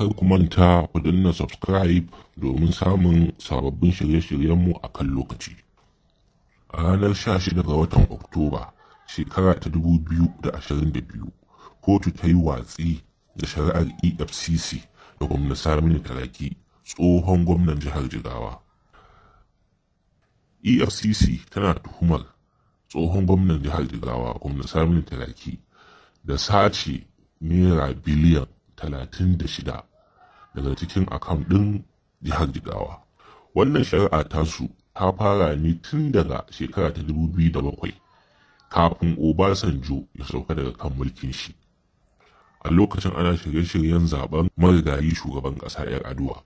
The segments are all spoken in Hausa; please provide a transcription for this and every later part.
kar ku manta ku danna subscribe domin samun sababbin shirye-shiryenmu a kan lokaci. A ranar 16 ga watan Oktoba shekara ta 2022 kotu ta yi watsi da shari'ar EFCC da gwamna Saminu Taraki tsohon gwamnan jihar Jigawa. EFCC tana tuhumar tsohon gwamnan jihar Jigawa gwamna Saminu Taraki da sace naira biliyan 36 daga cikin akam ɗin jihar Jigawa. Wannan shari'a tasu ta fara ne tun daga shekara ta 2007 kafin Obasanjo ya sauka daga kan mulkin shi. A lokacin ana shirye-shiryen zaben marigayi shugaban ƙasa 'yar aduwa.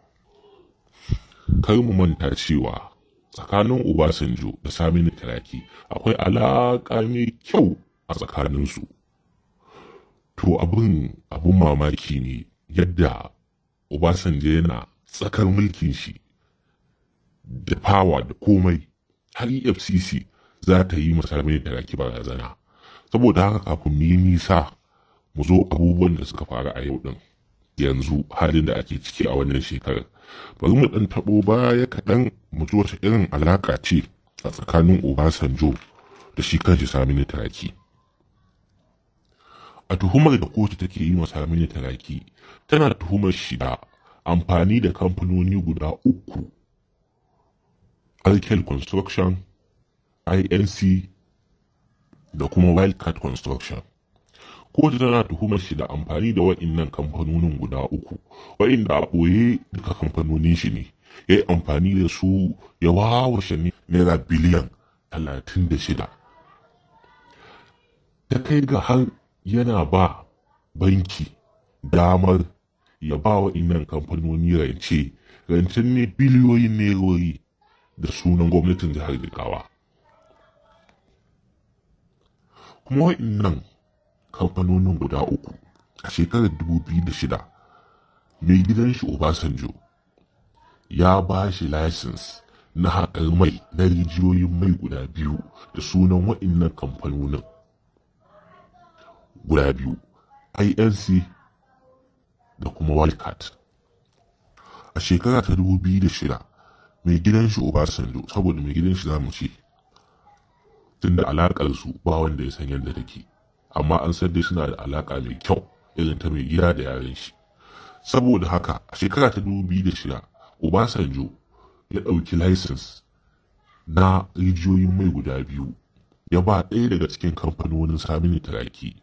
Kar mu manta cewa tsakanin Obasanjo da Saminu Taraki akwai alaƙa mai kyau a tsakaninsu. To abin abin mamaki ne yadda Obasanjo yana tsakar mulkin shi da fawa da komai har EFCC za ta yi Saminu Taraki barazana. Saboda haka kafin mu yi nisa mu zo abubuwan da suka faru a yau din yanzu halin da ake ciki a wannan shekarar. Bari mu ɗan taɓo baya kaɗan mu ji wata irin alaƙa ce a tsakanin Obasanjo da shi kanshi Saminu Taraki. a tuhumar da kotu take yi wa Saminu Taraki tana tuhumar shi da amfani da kamfanoni guda uku Alkel Construction, INC da kuma Wildcat Construction. Kotu tana tuhumar shi da amfani da wa'innan kamfanonin guda uku, wa'inda a ɓoye duka kamfanonin shi ne, ya yi amfani da su ya wawashe naira biliyan talatin da shida. Ta kai ga har yana ba banki damar ya ba wa innan kamfanoni rance rancen ne biliyoyin nerori da sunan gwamnatin jihar Jigawa. Kuma wa'innan kamfanonin guda uku a shekarar 2006 mai gidan shi Obasanjo ya ba shi lasins na haƙar mai na rijiyoyin mai guda biyu da sunan wa'innan kamfanonin. guda biyu inc da kuma wildcat a shekara ta 2006 mai gidan shi obasanjo saboda mai gidan shi zamu ce tun da alakar su ba wanda ya san yadda take amma an san dai suna da alaka mai kyau irin ta mai gida da yaren shi saboda haka a shekara ta 2006 obasanjo ya ɗauki license na rijiyoyin mai guda biyu ya ba ɗaya daga cikin kamfanonin samini taraki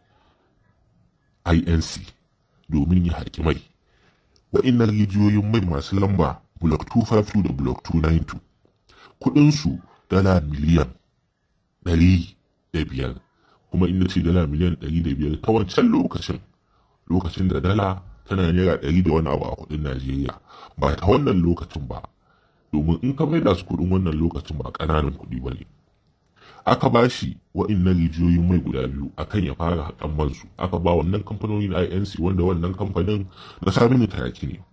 INC domin ya haƙi mai. Wa'innan rijiyoyin mai masu lamba Block 252 da Block 292 kuɗinsu dala miliyan ɗari da biyar kuma inda ce dala miliyan ɗari da biyar ta wancan lokacin lokacin da dala tana naira ɗari da wani abu a kuɗin Najeriya ba ta wannan lokacin ba domin in ka maida su kuɗin wannan lokacin ba ƙananan kuɗi ba ne. aka ba shi wa'innan rijiyoyin mai guda biyu akan ya fara haƙan mansu aka ba wannan kamfanoni na inc wanda wannan kamfanin na saminu taraki ne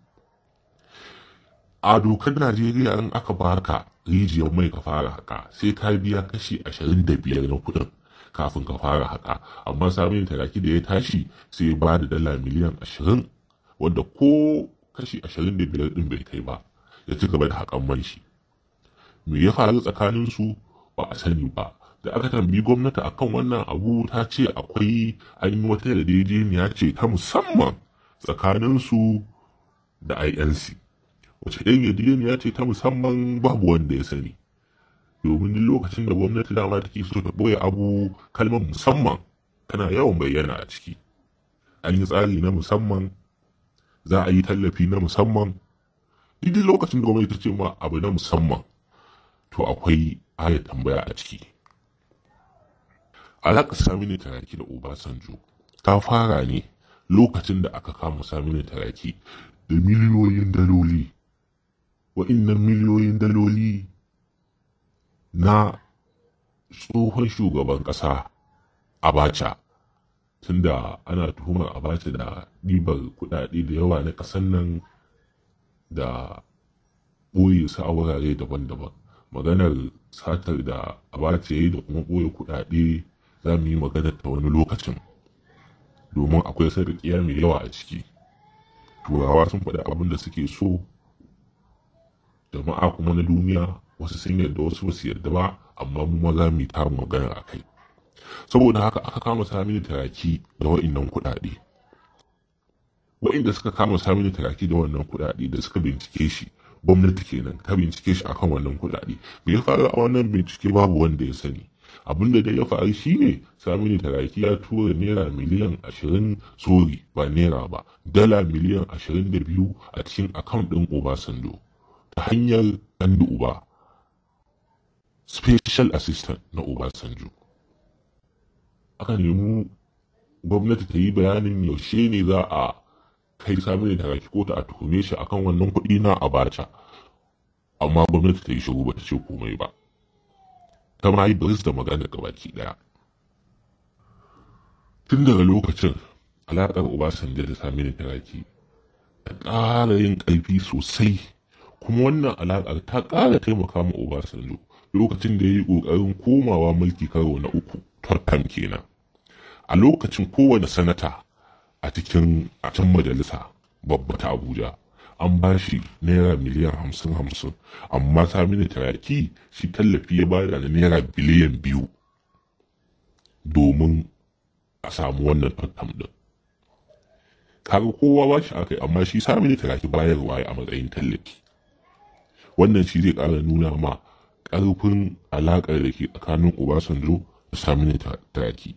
a dokar najeriya in aka baka rijiyar mai ka fara haƙa sai ka biya kashi ashirin da biyar na kuɗin kafin ka fara haƙa amma saminu taraki da ya tashi sai ya ba da dala miliyan ashirin wanda ko kashi ashirin da biyar ɗin bai kai ba ya ci gaba da haƙan man shi me ya faru tsakaninsu ba a sani ba da aka tambayi gwamnati akan wannan abu ta ce akwai an yi wata yarjejeniya ce ta musamman tsakanin su da INC wace ɗan yarjejeniya ce ta musamman babu wanda ya sani domin duk lokacin da gwamnati dama take so ta ɓoye abu kalmar musamman tana yawan bayyana a ciki an yi tsari na musamman za a yi tallafi na musamman duk lokacin da gwamnati ta ce ma abu na musamman to akwai ayat tambaya a ciki alaƙar saminu taraki da obasanjo ta fara ne lokacin da aka kama saminu taraki da miliyoyin daloli wa'innan miliyoyin daloli na tsohon shugaban ƙasa abacha tunda ana tuhumar abacha da ɗibar kuɗaɗe da yawa na ƙasan nan da ɓoye su a wurare daban-daban maganar satar da abacha ya yi da kuma ɓoye kuɗaɗe za mu yi maganar ta wani lokacin domin akwai sarƙiya mai yawa a ciki turawa sun faɗi abin da suke so jama'a kuma na duniya wasu sun yarda wasu ba su yarda ba amma mu maza mu ta magana a kai saboda haka aka kama samini taraki da wa'innan kuɗaɗe wa'inda suka kama samini taraki da wannan kuɗaɗe da suka bincike shi gwamnati kenan ta bincike shi akan wannan kuɗaɗe me ya faru a wannan bincike babu wanda ya sani abin da dai ya faru shine samini taraki ya tura naira miliyan ashirin sori ba naira ba dala miliyan ashirin da biyu a cikin akaunt ɗin obasanjo ta hanyar ɗan uba special assistant na obasanjo aka nemi gwamnati ta yi bayanin yaushe ne za a kai samini taraki ko ta a tuhume shi akan wannan kuɗi na abacha amma gwamnati ta yi shiru ba ta ce komai ba ta ma yi baris da magana gabaki daya tun daga lokacin alaƙar obasanjo da samini taraki ta ƙara yin ƙarfi sosai kuma wannan alaƙar ta ƙara taimaka ma obasanjo lokacin da ya yi ƙoƙarin komawa mulki karo na uku tartan kenan a lokacin kowane sanata a cikin a can majalisa babba ta abuja an ba shi naira miliyan hamsin hamsin amma saminu taraki shi tallafi ya bada da naira biliyan biyu domin a samu wannan tattam din kaga kowa ba shi aka amma shi saminu taraki bayarwa a matsayin tallafi wannan shi zai ƙara nuna ma ƙarfin alaƙar da ke tsakanin obasanjo da saminu taraki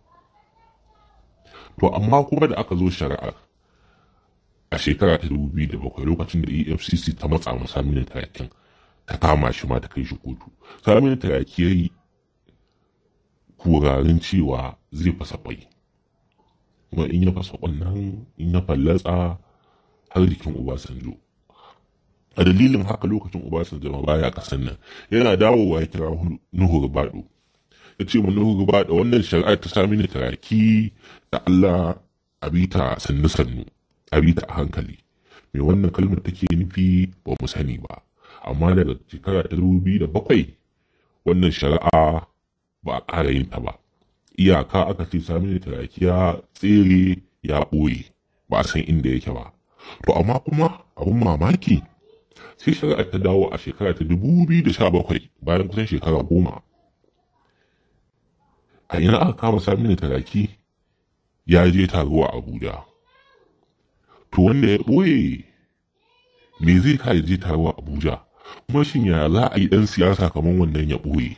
to amma kuma da aka zo shari'ar a shekara ta dubu biyu da bakwai lokacin da efcc ta matsa ma saminu tarakin ta kama shi ma ta kai shi kotu saminu taraki ya yi kurarin cewa zai fasa kwai kuma in ya fasa wannan in ya fallatsa har jikin obasanjo a dalilin haka lokacin obasanjo ma baya kasan nan yana dawowa ya kira nuhu rubado ya ce mu nuhu rubado wannan shari'ar ta saminu taraki da allah a bita sannu sannu a bi ta a hankali me wannan kalmar take nufi ba mu sani ba amma daga shekara ta dubu biyu da bakwai wannan shari'a ba a ƙara yin ta ba iyaka aka ce sami taraki ya tsere ya ɓoye ba a san inda yake ba to amma kuma abin mamaki sai shari'a ta dawo a shekara ta dubu biyu da sha bakwai bayan kusan shekara goma a ina aka kama sami taraki ya je taro a abuja to wanda ya ɓoye me zai ka je taro a abuja kuma shin ya za a yi ɗan siyasa kamar wannan ya ɓoye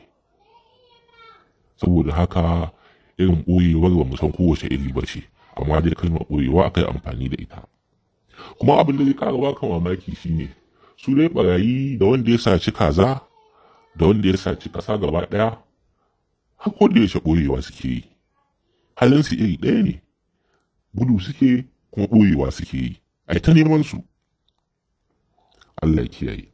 saboda haka irin ɓoyewar ba mu san kowace iri ba ce amma dai kalmar ɓoyewa aka yi amfani da ita kuma abin da zai ƙara baka mamaki shine su dai barayi da wanda ya saci kaza da wanda ya saci ƙasa gaba ɗaya har ko da yaushe ɓoyewa suke yi halinsu iri ɗaya ne gudu suke kuma ɓoyewa suke yi a ta neman su Allah kiyaye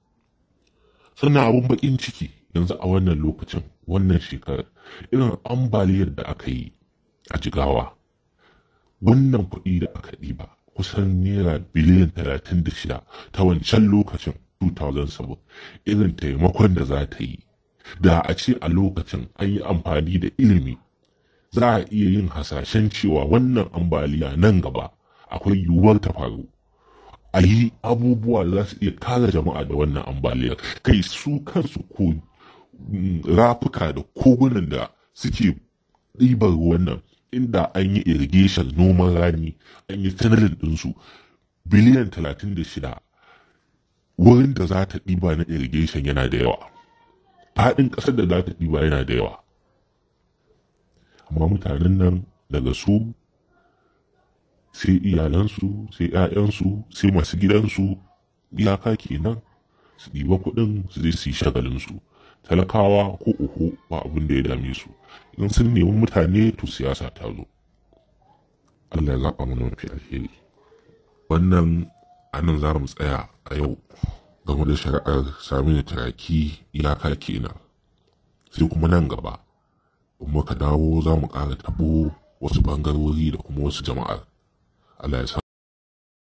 sannan abun bakin ciki yanzu a wannan lokacin wannan shekarar irin ambaliyar da aka yi a jigawa wannan kuɗi da aka ɗiba kusan naira biliyan talatin da shida ta wancan lokacin 2007 irin taimakon da za ta yi da a ce a lokacin an yi amfani da ilimi za a iya yin hasashen cewa wannan ambaliya nan gaba akwai yiwuwar ta faru a yi abubuwa da za su iya kare jama'a da wannan ambaliyar kai su kansu ko rafuka da kogunan da suke ɗibar ruwan nan inda an yi irrigation noman rani an yi tanalin ɗinsu biliyan talatin da shida wurin da za ta ɗiba na irrigation yana da yawa faɗin ƙasar da za ta ɗiba yana da yawa amma mutanen nan daga su sai iyalansu sai 'ya'yansu sai masu gidansu iyaka kenan su ɗiba kuɗin su je su yi shagalinsu talakawa ko uku ba abin da ya dame su in sun nemi mutane to siyasa ta zo Allah ya zaɓa mana mafi alheri wannan anan za mu tsaya a yau game da shari'ar saminu turaki iyaka kenan sai kuma nan gaba in muka dawo za mu ƙara tabo wasu bangarori da kuma wasu jama'ar Allah ya sa